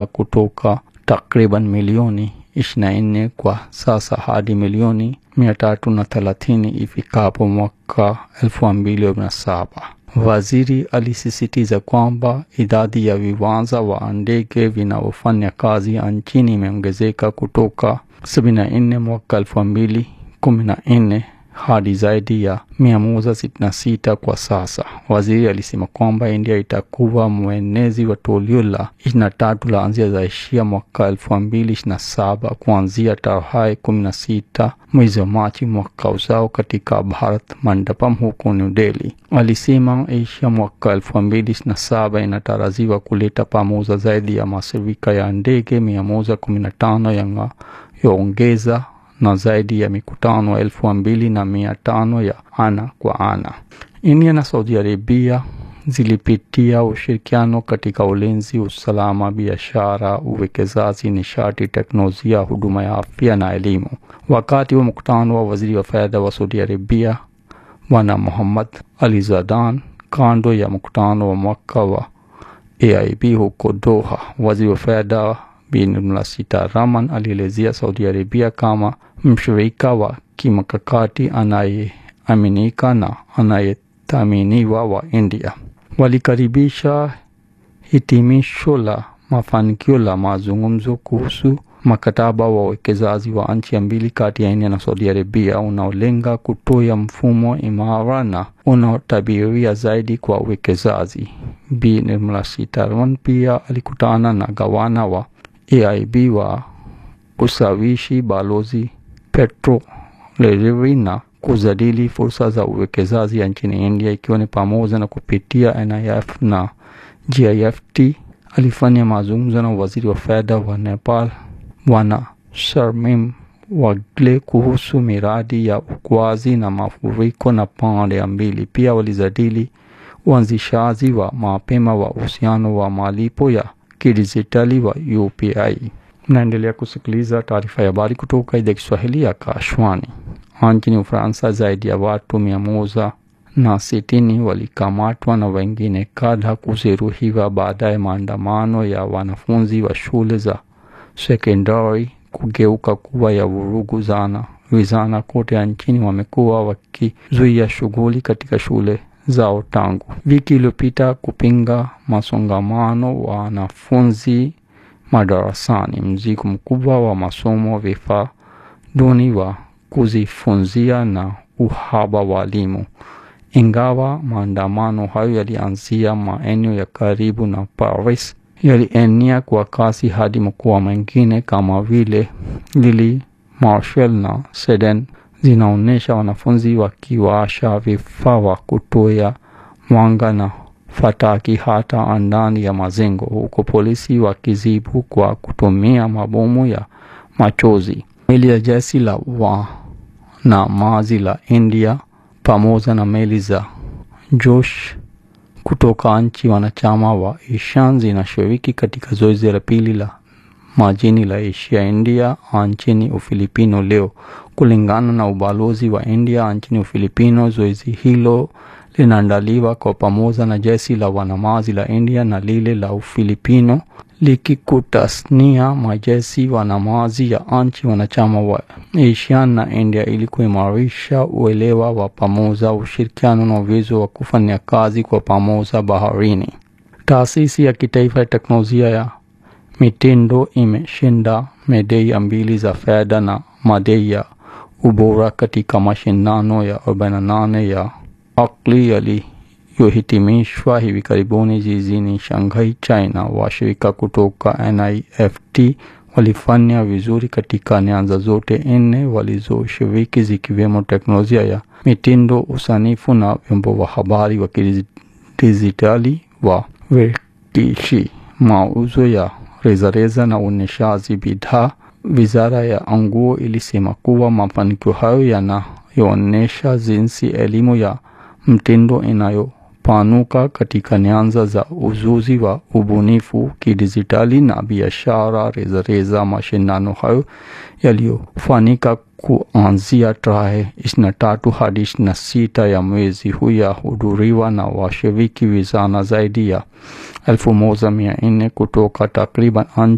kutoka takriban milioni 24 kwa sasa hadi milioni 330 ifikapo mwaka 2027. Waziri alisisitiza kwamba idadi ya viwanja wa ndege vinavyofanya kazi nchini imeongezeka kutoka 74 mwaka 2014 hadi zaidi ya 166 kwa sasa. Waziri alisema kwamba India itakuwa mwenezi wa toleo la 23 la Asia za Asia mwaka 2027 kuanzia tarehe 16 mwezi wa Machi mwaka ujao katika Bharat Mandapam huko New Delhi. Alisema Asia mwaka 2027 inatarajiwa kuleta pamoja zaidi ya mashirika ya ndege 115 yanayoongeza na zaidi ya mikutano elfu mbili na mia tano ya ana kwa ana. India na Saudi Arabia zilipitia ushirikiano katika ulinzi, usalama, biashara, uwekezaji, nishati, teknolojia, huduma ya afya na elimu. Wakati wa mkutano wa waziri wa fedha wa Saudi Arabia Bwana Muhammad Ali Zadan kando ya mkutano wa mwaka wa AIB huko Doha, waziri wa fedha Bi Nirmala Sitaraman alielezea Saudi Arabia kama mshirika wa kimkakati anayeaminika na anayethaminiwa wa India. Walikaribisha hitimisho la mafanikio la mazungumzo kuhusu mkataba wa uwekezaji wa nchi mbili kati ya India na Saudi Arabia unaolenga kutoa mfumo imara na unaotabiria zaidi kwa uwekezaji. Bi Nirmala Sitaraman pia alikutana na gavana wa AIB wa kusawishi balozi Petro Lerevi na kujadili fursa za uwekezaji nchini India ikiwa ni pamoja na kupitia NIF na GIFT. Alifanya mazungumzo na waziri wa fedha wa Nepal Bwana Sharmim Wagle kuhusu miradi ya ukuaji na mafuriko na pande mbili. Pia walijadili uanzishaji wa mapema wa uhusiano wa malipo ya kidijitali wa UPI. Mnaendelea kusikiliza taarifa ya habari kutoka idhaa Kiswahili ya Kashwani. Nchini Ufaransa, zaidi ya watu mia moja na sitini walikamatwa na wengine kadha kujeruhiwa baada ya maandamano ya wanafunzi wa shule za sekondari kugeuka kuwa ya vurugu zana. Vijana kote nchini wamekuwa wakizuia shughuli katika shule zao tangu wiki iliyopita kupinga masongamano wa wanafunzi madarasani, mzigo mkubwa wa masomo, vifaa duni wa kujifunzia na uhaba wa elimu. Ingawa maandamano hayo yalianzia maeneo ya karibu na Paris, yalienea kwa kasi hadi mkoa mwingine kama vile Lille, Marseille na Sedan zinaonyesha wanafunzi wakiwasha vifaa vya kutoa mwanga na fataki hata ndani ya majengo, huko polisi wakizibu kwa kutumia mabomu ya machozi. Meli ya jeshi la wanamaji la India pamoja na meli za Josh kutoka nchi wanachama wa ASEAN zinashiriki katika zoezi la pili la majini la Asia India nchini Ufilipino leo. Kulingana na ubalozi wa India nchini Ufilipino, zoezi hilo linaandaliwa kwa pamoja na jeshi la wanamaji la India na lile la Ufilipino likikutasnia majeshi wanamaji ya nchi wanachama wa ASEAN na India ili kuimarisha uelewa wa pamoja, ushirikiano na uwezo wa kufanya kazi kwa pamoja baharini. Taasisi ya kitaifa ya teknolojia ya mitindo imeshinda medali mbili za fedha na madai ya ubora katika mashindano ya 48 ya akli yaliyohitimishwa hivi karibuni jijini Shanghai, China. Washirika kutoka NIFT walifanya vizuri katika nyanja zote nne walizoshiriki zikiwemo teknolojia ya mitindo, usanifu na vyombo vya habari wa kidijitali wa verkishi, mauzo ya rejareja na uonyeshaji bidhaa. Wizara ya nguo ilisema kuwa mafanikio hayo yanayoonyesha jinsi elimu ya mtindo inayopanuka katika nyanja za ujuzi wa ubunifu kidijitali na biashara rejareja. Mashindano hayo yaliyofanyika kuanzia tarehe 23 hadi 26 ya mwezi huu yahudhuriwa na washiriki vijana zaidi ya elfu moja mia nne kutoka takriban